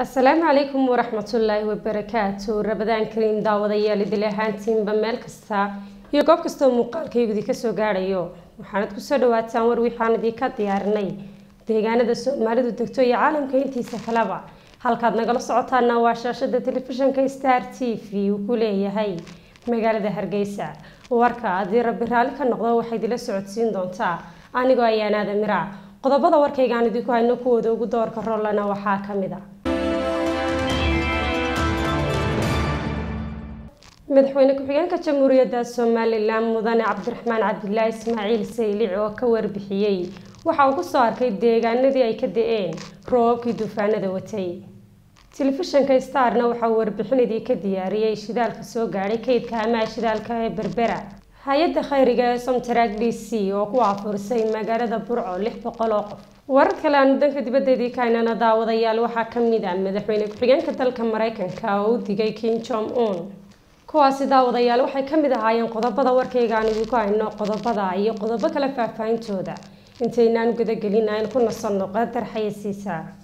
asalaamu calaykum waraxmatullaahi wabarakaatu rabadaan kariim daawadayaal idil ahaantiinba meel kasta iyo goob kastoo muuqaalkaygudi kasoo gaadhayo waxaanad kusoo dhawaataan war wixaan idinka diyaarinay deegaanada soomaalidu degto iyo caalamka intiisa kaleba halkaad nagala socotaana waa shaashada telefishinka star t v uu ku leeyahay magaalada hargeysa warka haddii rabbi raalli ka noqdo waxay idila socodsiin doontaa anigoo ayaanaada miraac qodobada warkaygaan idinku hayno kuwooda ugu doorka rollana waxaa ka mid a madaxweyne ku-xigeenka jamhuuriyadda somalilan mudane cabdiraxmaan cabdilaahi ismaaciil saylic oo ka warbixiyey waxa uu kusoo arkay deegaanadii ay ka da-een roobabkii duufaanada watay telefishinka starna waxa uu warbixinadii ka diyaariyey shidaalka soo gaadhay kaydka amaha shidaalka ee berbera hay-adda khayriga ee somtaraag d c oo ku aafurisay magaalada burco lix boqol oo qof warar kale aanu danka dibaddeedii kaynana daawadayaal waxaa ka mid ah madaxweyne ku-xigeenka dalka mareykanka oo u digay king jong un kuwaasi daawadayaal waxay ka mid ahaayeen qodobada warkayga aan idinku hayno qodobada iyo qodobo kale faahfaahintooda intaynaan gudagelin aynu ku nasanno qadar xayasiisa